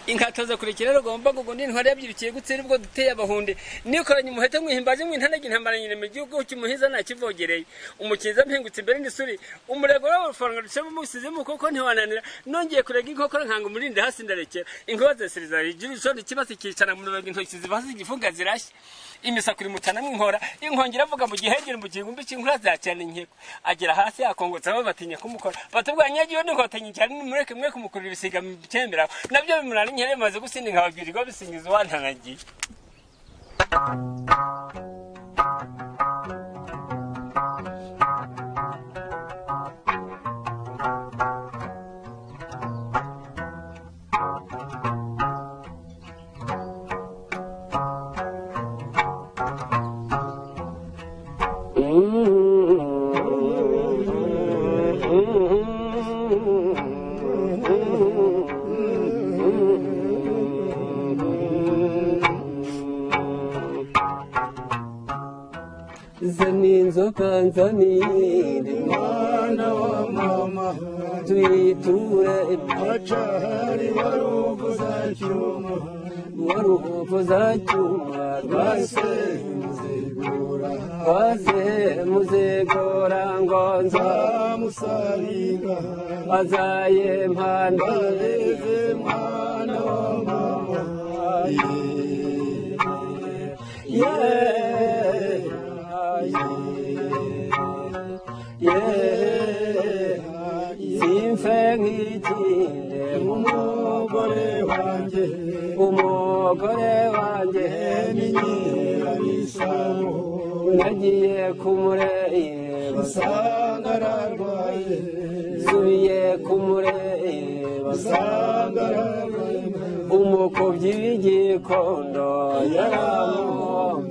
inkatoza kurekera rero gomba ngo ndi ntwari yabyirukiye gutse ribwo duteye abahundi nikoranye umuhete mwihimbaje mwintanaga intambara nyine mu gihugu cy'umuhiza nakivogereye umukinza mpingutse imbere n'isuri umurego w'abafaranga ducemo musize mu koko ntiwananira nongeye kurega inkokora nkanga umurindi hasi ndarekera inkuba zesereza rigira ishondi kibasi kicara mu rubego intoki ziva zigifunga zirashya imisakuri mutana mwinkora inkongera avuga mu gihegere mu gihumbi cy'inkura zacyana inkiko agera hasi yakongotsaho batinya kumukora batubwanya yagiyeho n'inkotanyi cyane nimureke mwe kumukurira ibisiga mubyemeraho nabyo bimurana inkera bimaze gusinda nkababwirirwa bisingiza uwantanagiye zani inzoka nzanire mwana wa mama tuyiture acahari waruvu za cyuma waruhuvu za cyuma rwase muzigura rwase muzigora ngonzo nzamusaringa azaye mpandare bareze mwana wa mama ye ye simfe nk'ikinde umugore wanjye umugore wanjye n'inyirabisamo nagiye kumureba usanga ararwaye nsubiye kumureba usanga ararwaye umukubyi w'igikondo yaramuhombe